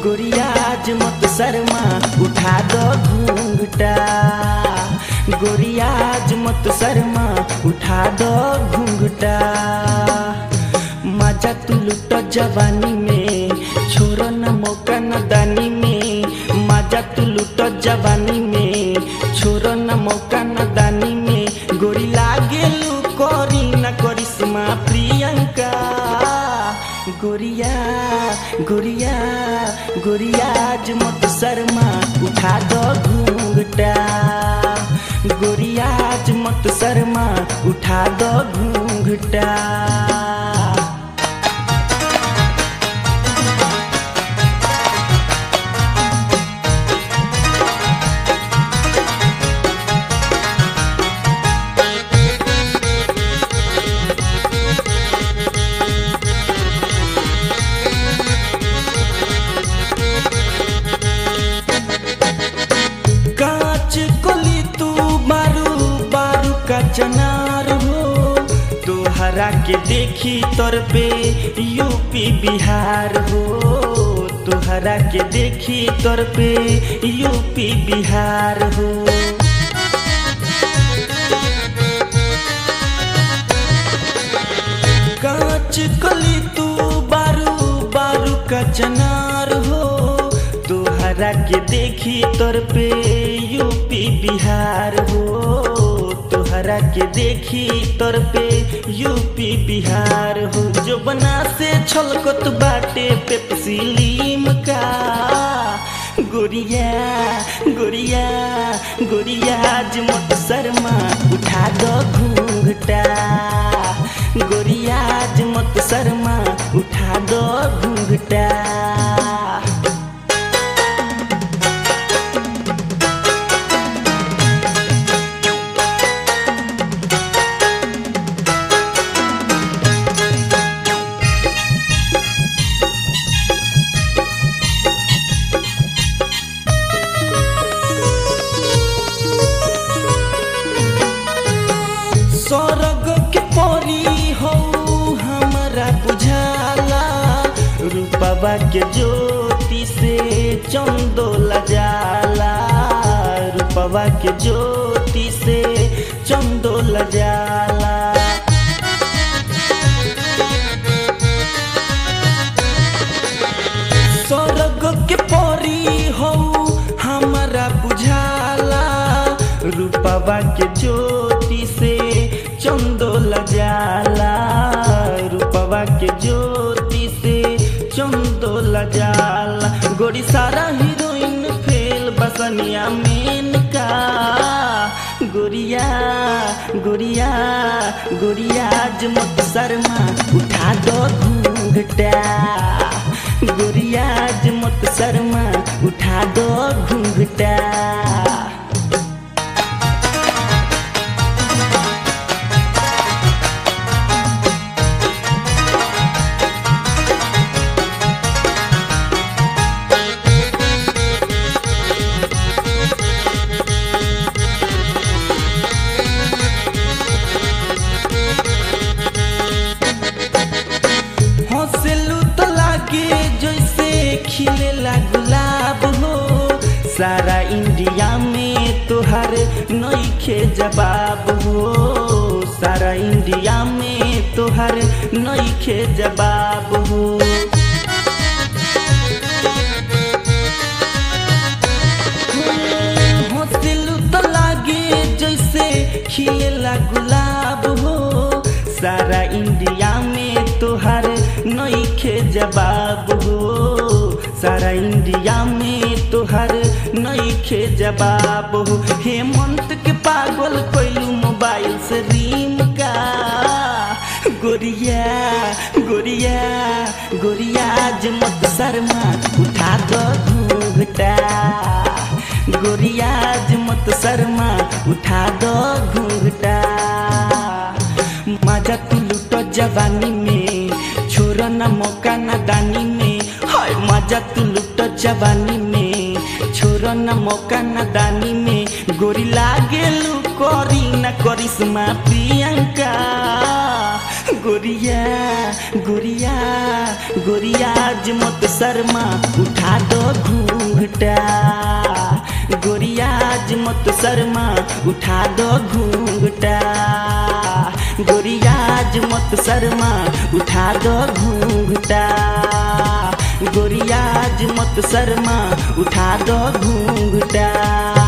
गोरियाज मत शर्मा उठा दो घूंघटा गोरियाज मत शर्मा उठा दो घूंघटा मजा तू लुट जवानी में छोरो न मौका न दानी में मजा तू लुट जवानी में छोरो न मौका न दानी में गोरी लागे लू करी न करिश्मा प्रियंका गोरिया गोरिया गोरियाज मत शर्मा उठा दो घूंघटा गोरियाज मत शर्मा उठा दो घूंघटा कांच कोली तू बारू बारू का चनार हो तोहरा के देखी तोर पे यूपी बिहार हो तोहरा के देखी तोर पे यूपी बिहार हो कांच कली तू बारू बारू का चनार हो तोहरा के देखी तोर पे यूपी बिहार हो तोहरा के देखी तोर पे यूपी बिहार हो जो बना से छलकत बाटे पेप्सी लीम का गोरिया गोरिया गोरिया मत शर्मा उठा दो घूंघटा गोरियाज मत शर्मा उठा दो घूंघटा स्वर्ग के परी हो हमारा बुझाला रूपवा के ज्योति से चंदो लजाला रूपवा के ज्योति से चंदो लजाला स्वर्ग के परी हो हमारा बुझाला रूपवा के ज्योति से चंदो लजाला रूपवा के ज्योति से चंदो लजाला गोरी सारा हीरोइन फेल बसनिया मेन का गोरिया गोरिया गोरिया मत शर्मा उठा दो घूंघटा गोरिया मत शर्मा उठा दो घूंघटा हंसलू तो लागे जैसे खिलेला गुलाब हो सारा इंडिया में तोहर नईखे जवाब हो सारा इंडिया में तोहर नईखे जवाब हो हंसलू तो लागे जैसे खिलेला गुलाब हो सारा इंडिया में तोहर नईखे जवाब हो सारा इंडिया में तोहर नईखे जवाब हो हेमंत के पागल कोइलू मोबाइल से रीम का गोरिया गोरिया गोरिया मत शर्मा उठा दो घूंघटा गोरिया मत शर्मा उठा दो घूंघटा मजा तू लुटो जवानी में छोरो न मौका न दानी में हाय मजा तू लुटो जवानी में छोरो न मौका न दानी में गोरी लागे लू करी न करिश्मा प्रियंका गोरिया गोरिया गोरिया आज मत शर्मा उठा दो घूंघटा गोरिया आज मत शर्मा उठा दो घूंघटा गोरिया आज मत शर्मा उठा दो घूंघटा गोरिया आज मत शर्मा उठा दो घूंघटा